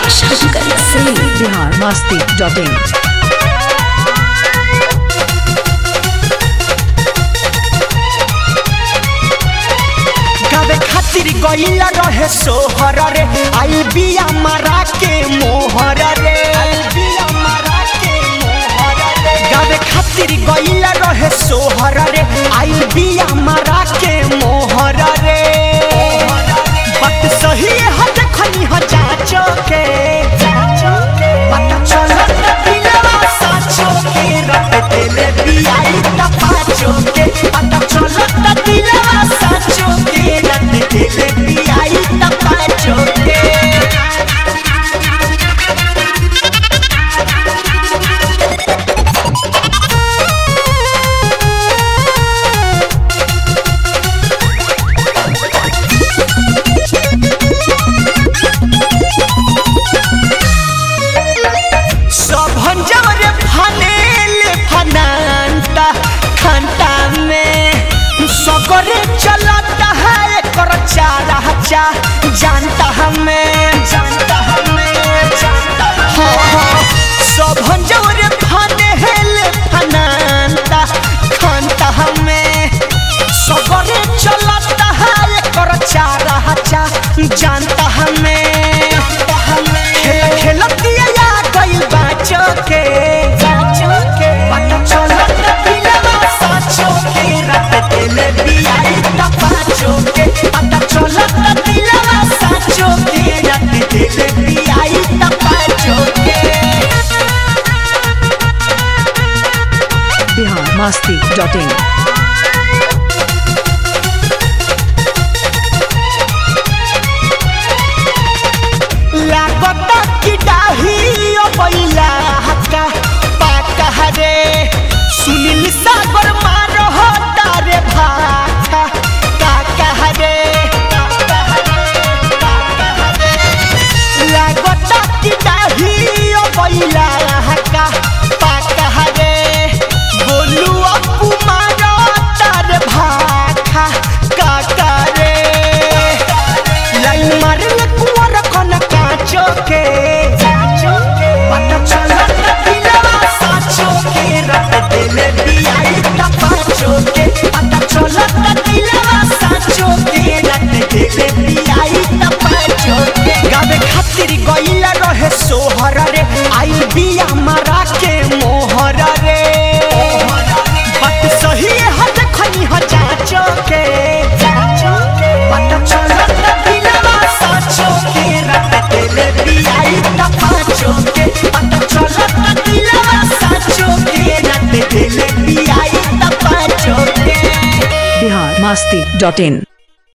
Shankar Singh Bihar Masti dot in गावे खातिर गईला रहे सोहर रे आई बिया मारा के मोहर रे गावे खातिर गईला रहे सोहर रे आई बिया मारा के मोहर रे बात सही है देखनी ह जाचो के पता चलत दिलवा साचो के रट देले बियाई त पाचो के पता चलत दिलवा साचो के रट देले बियाई त पाचो के सब जवरे फनेले फनांता खंता में सगरे चलता है कर चारा चा जानता हमें जानता हमें जानता हाँ हाँ सब जवरे फनेले फनांता खंता हमें सगरे चलता है कर चारा चा जानता हमें खेल खेलतिया या गइल बाचो के पता चलत दिलवा साचो के रट दिल बियाई त पाचो के पता चलत दिलवा साचो के रट दिल बियाई त पाचो के बिहार मस्ती डॉट इन लागता कि डाही ओ बैला हक्का पाका हरे सुनील सागर मारो हो तारे भाखा काका हरे लागता कि डाही ओ बैला हक्का पाका हरे बोलू अपू मारो तारे भाखा काका रे लाइन मारले कुंवर कन काचो के पता चलत दिलवा साचो के रट दिल बियाई त पाचो के पता चलत दिलवा साचो के रट दिल बियाई त पाचो के गावे खातिर गईला रहे सोहर रे आई बिया मारा के मोहर रे बात सही है देखनी ह जाचो के पता चलत दिलवा साचो के रट दिल बियाई त पाचो के पता चलत दिलवा साचो के रट दिल बियाई त पाचो के बिहार मस्ती डॉट इन